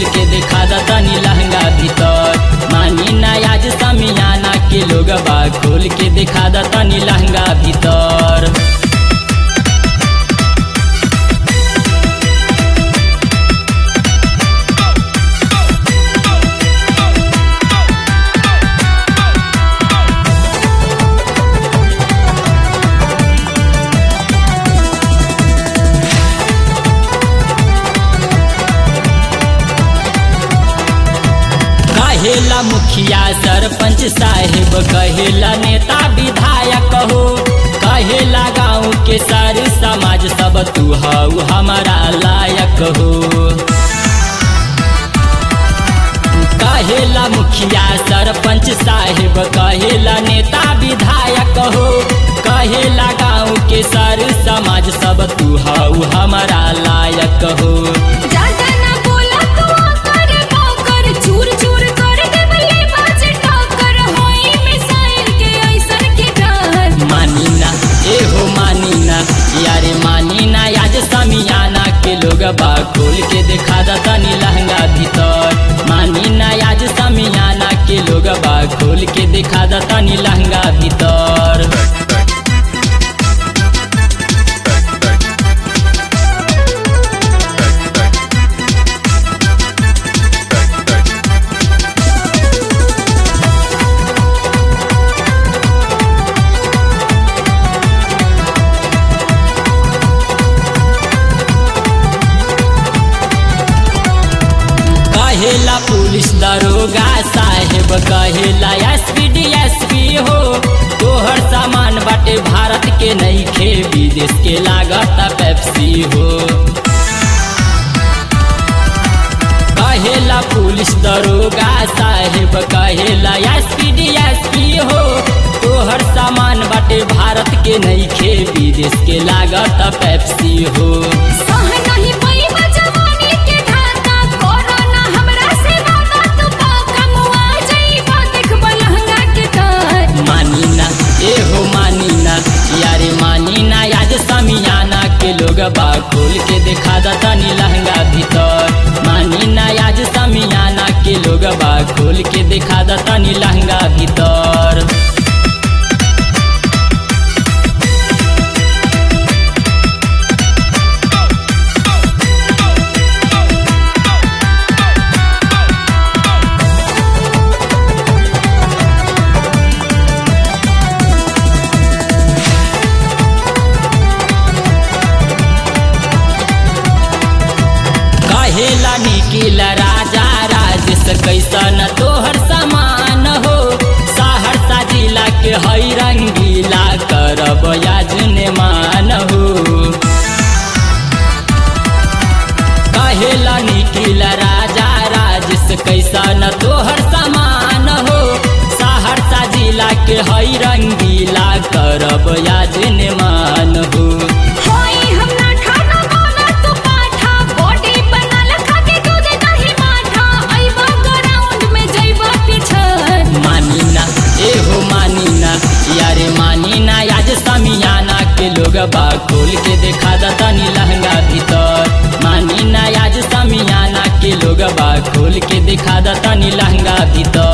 खोल के देखा दा तनी लहंगा भीतर मानी ना आज समियाना के लोग बा खोल के देखा दा तनी लहंगा भीतर कहेला मुखिया सरपंच साहेब कहेला नेता विधायक हो कहेला गाँव के सारे समाज सब तू हऊ हमारा लायक हो कहेला मुखिया सरपंच साहेब कहेला नेता विधायक हो कहेला गाँव के सारे समाज सब तू हऊ हमारा लायक हो ज्यादा ना बोला तू आकर बाकर चूर चूर कर देवले बाजे टाकर होई मिसाइल के ऐसन के डर मानी ना ए हो मानी ना यारे मानी ना आज समियाना के लोग बा खोल के देखा दा तनी लहंगा भीतर मानी ना आज समियाना के लोग बा खोल के देखा दा तनी लहंगा भीतर कहेला पुलिस दरोगा साहेब कहेला एसपी डीएसपी हो तोहर सामान बाटे भारत के नहीं खे विदेश के लागत पेप्सी हो कहेला पुलिस दरोगा साहेब कहेला एसपी डीएसपी हो तोहर सामान बाटे भारत के नहीं खे विदेश के लागत पेप्सी हो सह नहीं पैबा जवानी के धाता कोरोना हमरा से वादा तू पाका मुआ जाइबा देखबा लहंगा के डर मानी ना ए हो मानी ना यारे मानी ना आज समियाना के लोग बा खोल के देखा दा तनी लहंगा भीतर मानी ना आज समियाना के लोग बा खोल के देखा दा तनी लहंगा भीतर कहेला निकिल राजा राजेश कैसन तोहर समान हो सहरसा जिला के हई रंगीला करब याजने मान हो कहेला निकिल राजा राजेश कैसन तोहर समान हो सहरसा जिला के हई रंगीला करब याजने मान हो होई हम ना खाना बोला तू पाठा बॉडी बनल खा के दूध दही माठा आइबा ग्राउंड में जाइबा पिछड़ मानी ना ए हो मानी ना यारे मानी ना आज समियाना के लोग बा खोल के देखा दा तनी लहंगा भीतर मानी ना आज समियाना के लोग बा खोल के देखा दा तनी लहंगा भीतर